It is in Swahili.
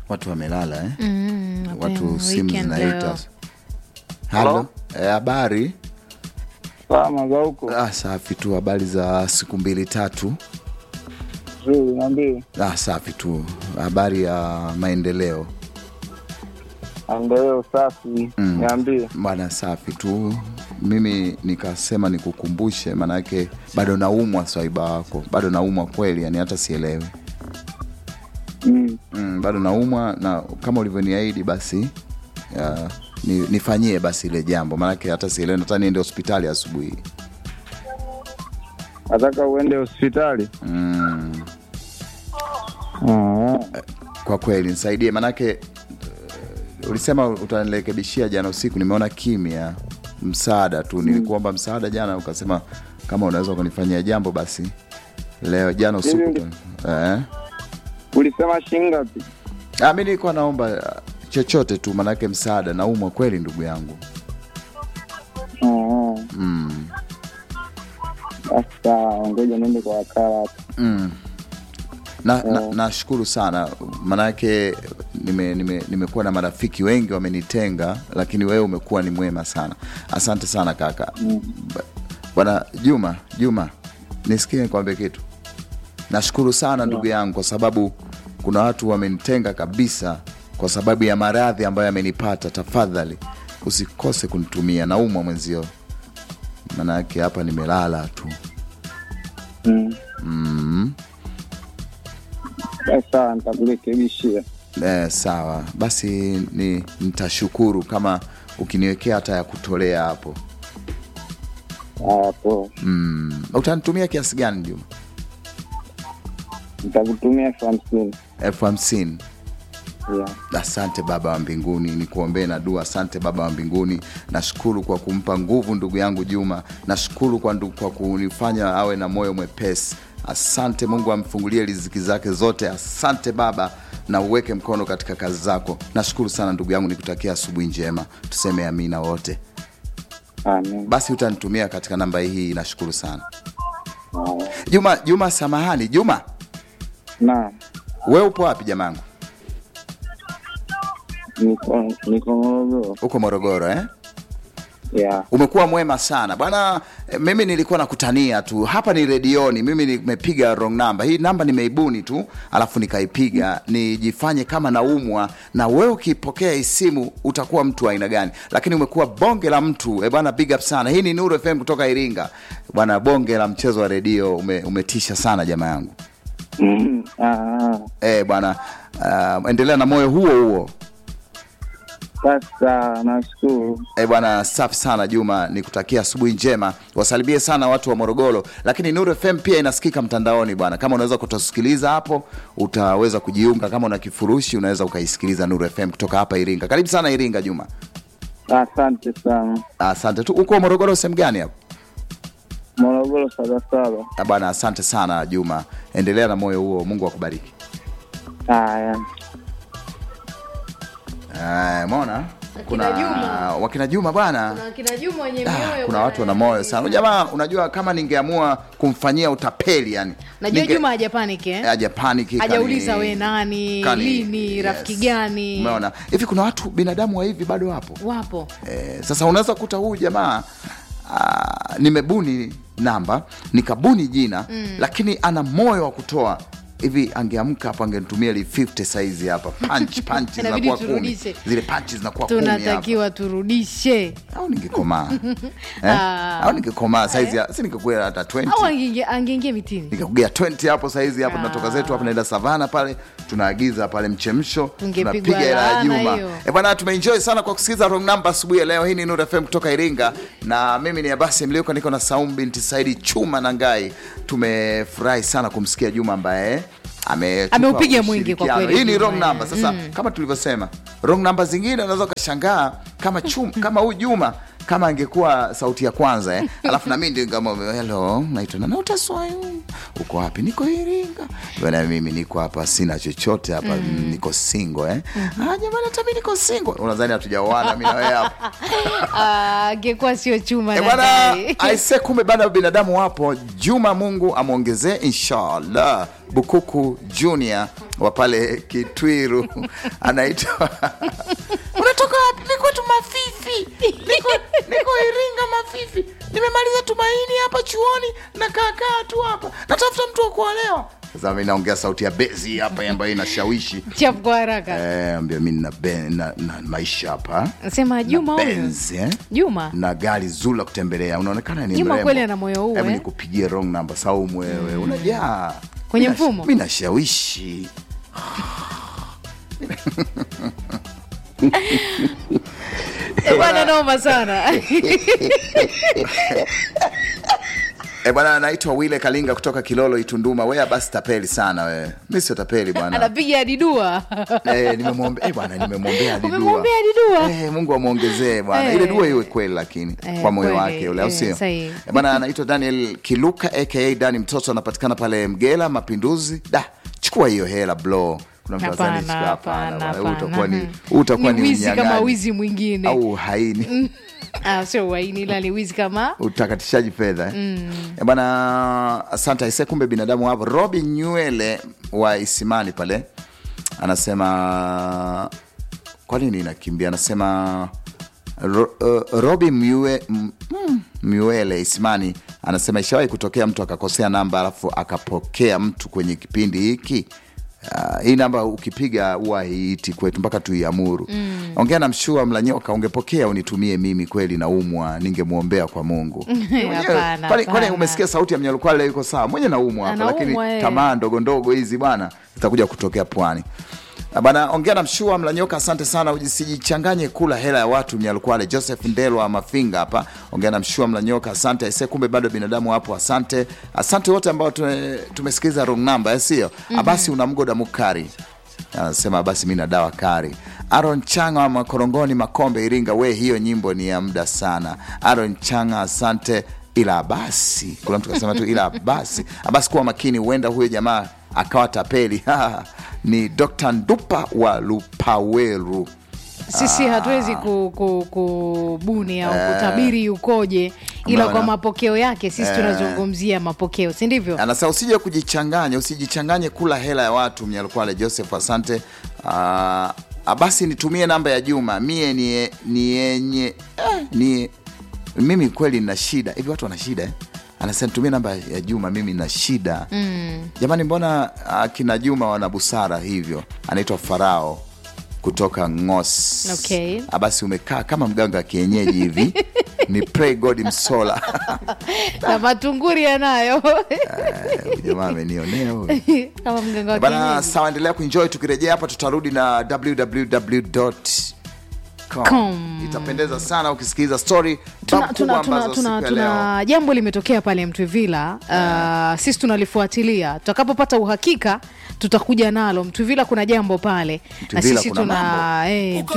watu wamelala eh? Mm, watu mapema, simu weekend zinaita leo. halo Eh, habari Salama za huko. ah, safi tu habari za siku mbili tatu Zuri, niambie. ah, safi tu habari ya maendeleo Maendeleo safi. Mm. Niambie. bwana safi tu mimi nikasema nikukumbushe maanake bado naumwa swaiba wako bado naumwa kweli yani hata sielewi Mm. mm, bado naumwa na kama ulivyoniahidi basi uh, ni, nifanyie basi ile jambo maanake hata sielewi nataka niende hospitali asubuhi Nataka uende hospitali. mm, Ah. kwa kweli nisaidie maanake uh, ulisema utanirekebishia jana usiku nimeona kimya msaada tu nilikuomba msaada jana ukasema kama unaweza ukanifanyia jambo basi leo jana usiku Mimi- tu- eh? Ulisema shilingi ngapi? Ah, mi nilikuwa naomba uh, chochote tu manake msaada naumwa kweli ndugu yangu Ah. mm. Basi sawa, ngoja niende kwa wakala hapo. Mm. na na- Oh. nashukuru sana manake nimekuwa nime, nimekuwa na marafiki wengi wamenitenga lakini wewe umekuwa ni mwema sana asante sana kaka Ba- bwana juma juma nisikie nikwambie kitu nashukuru sana ndugu yangu kwa sababu kuna watu wamenitenga kabisa kwa sababu ya maradhi ambayo yamenipata tafadhali usikose kunitumia naumwa mwenzio manake hapa nimelala tu Mm. mm. Basi sawa, nitakurekebishia. Eh, sawa basi ni nitashukuru kama ukiniwekea hata ya kutolea hapo Hapo mm. utanitumia kiasi gani juma nitakutumia elfu hamsini. elfu hamsini Yeah. asante baba wa mbinguni nikuombee na dua asante baba wa mbinguni nashukuru kwa kumpa nguvu ndugu yangu juma nashukuru kwa, ndu- kwa kunifanya awe na moyo mwepesi asante mungu amfungulie riziki zake zote asante baba na uweke mkono katika kazi zako nashukuru sana ndugu yangu nikutakia asubuhi njema tuseme amina wote Amen. basi utanitumia katika namba hii nashukuru sana Haya. juma juma samahani juma Naam. we upo wapi jamangu Niko niko Morogoro. uko morogoro eh? Yeah. umekuwa mwema sana bwana eh, mimi nilikuwa nakutania tu hapa ni redioni mimi nimepiga wrong number hii namba nimeibuni tu alafu nikaipiga nijifanye kama naumwa na wewe ukipokea hii simu utakuwa mtu wa aina gani lakini umekuwa bonge la mtu e bwana big up sana hii ni nuru fm kutoka iringa bwana bonge la mchezo wa redio ume, umetisha sana jamaa yangu Mm. Ah. e, bwana uh, endelea na moyo huo huo Basi sawa, nashukuru. E bwana, safi sana Juma, nikutakia asubuhi njema. Wasalimie sana watu wa Morogoro, lakini Nuru FM pia inasikika mtandaoni bwana. Kama unaweza kutusikiliza hapo, utaweza kujiunga. Kama una kifurushi, unaweza ukaisikiliza Nuru FM kutoka hapa Iringa. Karibu sana Iringa, Juma. Asante sana. Asante tu. Uko Morogoro sehemu gani hapo? Morogoro Sabasaba. Ah, Bwana, asante sana Juma, endelea na moyo huo, Mungu akubariki. Haya. Eh, Umeona kuna Juma. wakina Juma bwana Kuna kina Juma wenye Ah, mioyo kuna watu wana bwana. moyo sana jamaa. Unajua, kama ningeamua kumfanyia utapeli yani, Najua ninge- Juma haja panic eh? haja paniki Hajauliza kani- we nani, kani- lini, yes. rafiki gani. Umeona hivi, kuna watu binadamu wa hivi bado wapo Wapo. eh, sasa unaweza kuta huyu jamaa ah, nimebuni namba nikabuni jina mm. lakini ana moyo wa kutoa hivi angeamka hapo angenitumia li 50 saizi hapa punch punch Inabidi zinakuwa kumi turudishe. zile punch zinakuwa kumi hapa Tunatakiwa turudishe au ningekomaa eh? Ah. au ningekomaa saizi ya- si ningekuwa hata 20 au angeingia- angeingia mitini. nikakugea 20 hapo saizi hapo Ah. tunatoka zetu hapo naenda savana pale tunaagiza pale mchemsho Tungepigwa tunapiga hela ya laana juma hiyo. e bwana tumeenjoy sana kwa kusikiliza wrong number asubuhi ya leo hii ni Nuru FM kutoka Iringa na mimi ni Abasi Mliuko niko na Saum binti Saidi Chuma na Ngai tumefurahi sana kumsikia Juma ambaye ametupa Ameupiga mwingi kwa ushirikiano. kweli Hii ni Juma, wrong eh. number sasa kama tulivyosema wrong number zingine unaweza ukashangaa kama chum, kama huyu Juma kama angekuwa sauti ya kwanza eh. alafu nami ndio kama hello naitwa nani utaswayu uko wapi niko Iringa bwana mimi niko hapa sina chochote hapa mm. niko single eh ah jamani hata mimi niko single unadhani hatujaoana mimi na wewe hapa Ah, angekuwa sio chuma Eh, na bwana gari. aise kumbe bado binadamu wapo juma mungu amwongezee inshallah Bukuku Junior wa pale Kitwiru anaitwa unatoka wapi? Niko tu Mafifi, niko, niko Iringa Mafifi, nimemaliza Tumaini hapa chuoni na kaakaa tu hapa, natafuta mtu wa kuolewa. Sasa mi naongea sauti ya bezi hapa ambayo inashawishi Chapu kwa haraka. Eh, ambia mi na, be- na, na maisha hapa Sema Juma huyu. Benz, eh? Juma. na gari zuri la kutembelea unaonekana ni Juma mrembo. kweli ana moyo huu, Hebu eh? nikupigie wrong number Saumu wewe unajaa Kwenye Mina- mfumo? mi nashawishi Eh, Bwana noma sana. E bwana, anaitwa Wile Kalinga kutoka Kilolo Itunduma. Wewe basi tapeli sana wewe. Mi sio tapeli bwana. Anapiga hadi dua. Eh, nimemwombea eh bwana, nimemwombea hadi dua. Umemwombea hadi dua? Eh, Mungu amwongezee bwana. Eh. Ile dua iwe kweli lakini Eh, kwa moyo kweli. wake ule au Eh, sio? sahihi. Eh, bwana anaitwa Daniel Kiluka aka Dani mtoto anapatikana pale Mgela Mapinduzi. Da, chukua hiyo hela bro. Kuna mtu Hapana, azani chukua hapana. hapana, bwana. Huu utakuwa ni hapana. huu utakuwa Ni ni wizi kama unyang'anyi. wizi mwingine. au haini. Ah, sio waini ila ni wizi kama utakatishaji fedha eh? Eh, bwana asante aise kumbe binadamu hapo robi nywele wa isimani pale anasema kwa nini inakimbia anasema ro, uh, robi mwe, m, mm, mywele isimani anasema ishawahi kutokea mtu akakosea namba alafu akapokea mtu kwenye kipindi hiki Uh, hii namba ukipiga huwa haiiti kwetu mpaka tuiamuru. mm. Ongea na mshua mlanyoka, ungepokea unitumie mimi, kweli naumwa, ningemwombea kwa Mungu. Mwenyewe, Hapana, kwani- kwani hapana. umesikia sauti ya mnyalukwale yuko sawa, mwenye naumwa hapa, Anaumwa, lakini eh. tamaa ndogo ndogo hizi bwana zitakuja kutokea pwani. Ah, Bana, ongea na mshua mlanyoka, asante sana. Usijichanganye kula hela ya watu. Mnyalukwale Joseph Ndelwa Mafinga hapa, ongea na mshua mlanyoka, asante. Aise, kumbe bado binadamu hapo, asante. Asante wote ambao tume- tumesikiliza wrong number, eh, sio abasi una mgoda mukari anasema basi mi na dawa kari. Aaron Changa wa Makorongoni, Makombe, Iringa, we hiyo nyimbo ni ya muda sana. Aaron Changa, asante. Ila basi, kuna mtu kasema tu ila basi, basi kuwa makini, huenda huyo jamaa akawa tapeli. ni Dr. Ndupa wa Lupaweru. sisi hatuwezi ku- ku- kubuni au kutabiri yukoje, ila Umeona? kwa mapokeo yake sisi tunazungumzia mapokeo, si ndivyo? Anasema usije kujichanganya, usijichanganye kula hela ya watu. Mnyalukwale Joseph, asante. Ah, basi nitumie namba ya Juma mie ni, ni yenye eh, ni mimi kweli nina shida hivi. Watu wana shida eh? Anasema nitumie namba ya Juma, mimi nina shida mm. Jamani, mbona akina Juma wana busara hivyo? Anaitwa Farao kutoka Ngos. Okay. Ah, basi umekaa kama mganga wa kienyeji hivi ni pray God Msola na matunguri yanayo Eh, huyu jamaa amenionea huyu. kama mganga wa Bana, kienyeji. sawa, endelea kuenjoy. Tukirejea hapa tutarudi na www Com. itapendeza sana ukisikiliza story tuna, babu tuna, kubwa tuna, ambazo tuna, siku ya leo tuna jambo limetokea pale Mtwivila. Uh, sisi tunalifuatilia, tutakapopata uhakika tutakuja nalo. Mtwivila kuna jambo pale na Mtwivila sisi kuna tuna mambo. eh,